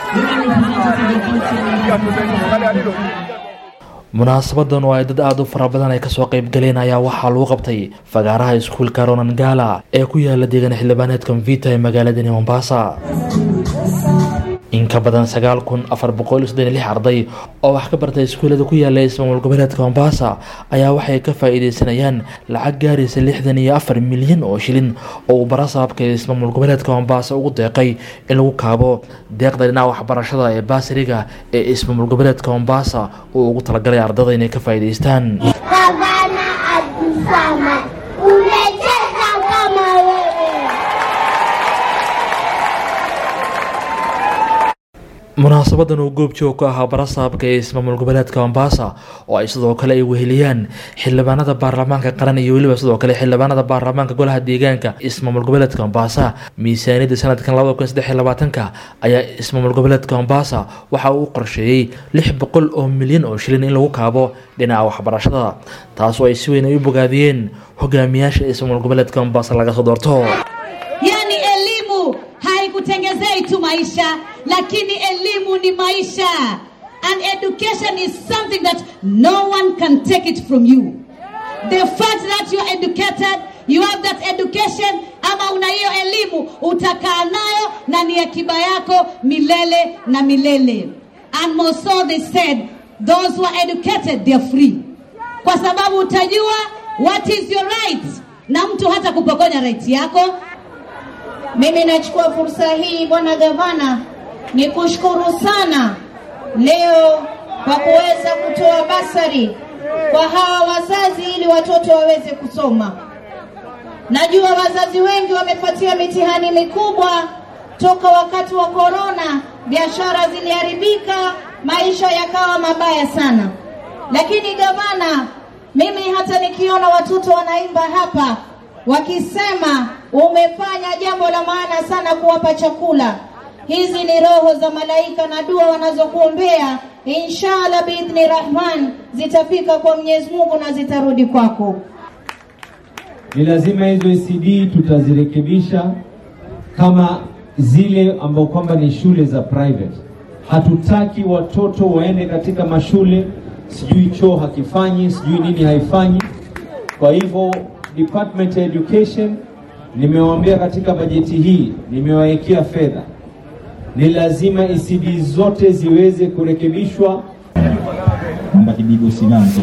munaasabadan oo ay dad aada u fara badan ay kasoo qeyb galeen ayaa waxaa lagu qabtay fagaaraha iskuulka ronangala ee ku yaala deegaan xildhibaaneedka mvita ee magaaladani mombasa in ka badan sagaal kun afar boqol soddon lix arday oo wax ka bartay iskuullada ku yaala ismaamul goboleedka mombasa ayaa waxay ka faa-iideysanayaan lacag gaaraysa lixdan iyo afar milyan oo shilin oo uu barasaabka ismaamul goboleedka mombasa ugu deeqay in lagu kaabo deeqda dhinaca waxbarashada ee baasiriga ee ismaamul goboleedka mombasa uu ugu talagalay ardada inay ka faa-iideystaan Gavana Abdulswamad, umecheza kama wewe. munaasabadan uu goobjoog ku ahaa barasaabka ee ismaamul goboleedka mombasa oo ay sidoo kale ay weheliyaan xildhibaanada baarlamaanka qaran iyo weliba sidoo kale xildhibaanada baarlamaanka golaha deegaanka ismaamul goboleedka mombasa miisaaniyadda sanadkan labada kun saddex iyo labaatanka ayaa ismaamul goboleedka mombasa waxa uu qorsheeyey lix boqol oo milyan oo shilin in lagu kaabo dhinaca waxbarashada taasoo ay si weyn ay u bogaadiyeen hogaamiyaasha ismaamul goboleedka mombasa laga soo doorto Yaani elimu haikutengezei tu maisha, lakini elimu ni maisha. And education is something that no one can take it from you. The fact that you are educated, you have that education, ama una hiyo elimu, utakaa nayo na ni akiba yako milele na milele. And more so they said, those who are educated, they are free. Kwa sababu utajua what is your right, na mtu hata kupokonya right yako Mimi nachukua fursa hii bwana gavana, ni kushukuru sana leo kwa kuweza kutoa basari kwa hawa wazazi ili watoto waweze kusoma. Najua wazazi wengi wamepatia mitihani mikubwa toka wakati wa korona, biashara ziliharibika, maisha yakawa mabaya sana. Lakini gavana, mimi hata nikiona watoto wanaimba hapa wakisema umefanya jambo la maana sana kuwapa chakula. Hizi ni roho za malaika na dua wanazokuombea, inshallah biidhni rahman zitafika kwa Mwenyezi Mungu na zitarudi kwako. ni lazima hizo ECD tutazirekebisha kama zile ambao kwamba ni shule za private. Hatutaki watoto waende katika mashule sijui choo hakifanyi sijui nini haifanyi. Kwa hivyo Department ya Education nimewaambia katika bajeti hii nimewawekea fedha, ni lazima ECD zote ziweze kurekebishwa kwamba kibigo sinanzo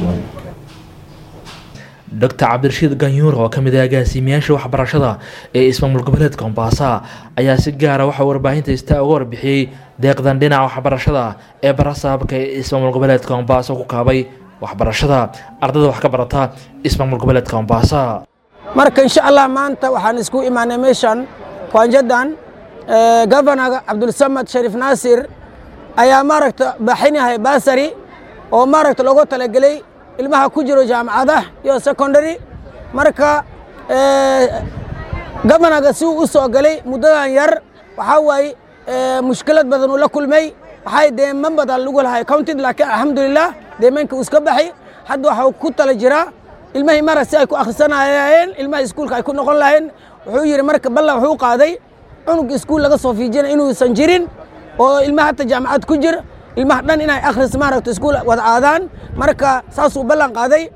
dr cabdirashiid ganyuur oo ka mid ah agaasiimayaasha waxbarashada ee ismaamul goboleedka mombasa ayaa si gaara waxaa warbaahinta istaa uga warbixiyey deeqdan dhinaca waxbarashada ee barasaabka ee ismaamul goboleedka mombasa ku kaabay waxbarashada ardada wax ka barata ismaamul goboleedka mombasa marka insha allah maanta waxaan isku imaanay meeshan kwaanjadan governaga cabdulsamad shariif naasir ayaa maaragta baxinahay basari oo maaragta loogu talagelay ilmaha ku jiro jaamacadaha iyo secondary marka governaga si uu u soo galay muddadan yar waxaa waaye mushkilad badan uu la kulmay waxay deeman badan lagu lahay counted laakiin alxamdulilah deemanka uu iska baxay hadda waxaa ku tala jiraa ilmahii mara si ay ku akhrisanayeen ilmaha iskuulka ay ku noqon lahayeen wuxuu yidhi marka ballan wuxuu qaaday cunug iskuul laga soo fiijinay inuusan jirin oo ilmaha hata jaamacad ku jir ilmaha dhan inay akhris maaragta iskuul wada aadaan marka saasuu ballan qaaday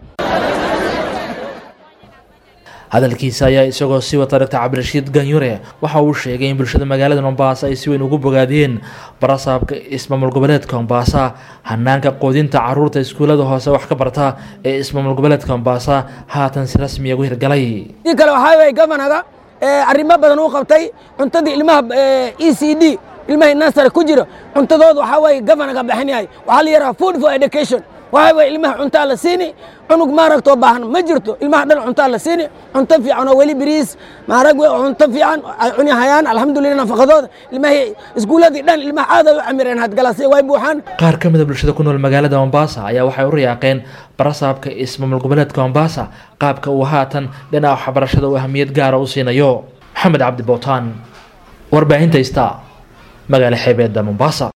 hadalkiisa ayaa isagoo sii wata dr cabdirashiid ganyure waxa uu sheegay in bulshada magaalada mombasa ay si weyn ugu bogaadiyeen barasaabka ismaamul goboleedka mombasa hanaanka qoodinta caruurta iskuullada hoose wax ka barta ee ismaamul goboleedka mombasa haatan si rasmiya ugu hirgalay dii kale waxaa waye governaga arrimo badan uu qabtay cuntadii ilmaha e c d ilmahii nasare ku jira cuntadooda waxaa waye governaga bixin yahay waxaa la yidhaha food for education waxaa waye ilmaha cuntaa la siini cunug maaragtoo baahan ma jirto ilmaha dhan cuntaa la siini cunto fiican oo weli biriis maarag we cunto fiican ay cuni hayaan alxamdulillah nafaqadooda ilmahii iskuulladii dhan ilmaha aad ay u camireen hadgalasi way buuxaan qaar ka mid a bulshada ku nool magaalada mombasa ayaa waxay u riyaaqeen barasaabka ismaamul goboleedka mombasa qaabka uu haatan dhinaca waxbarashada uu ahamiyad gaara u siinayo maxamed cabdi bootaan warbaahinta ista magaala xeebeedda mombasa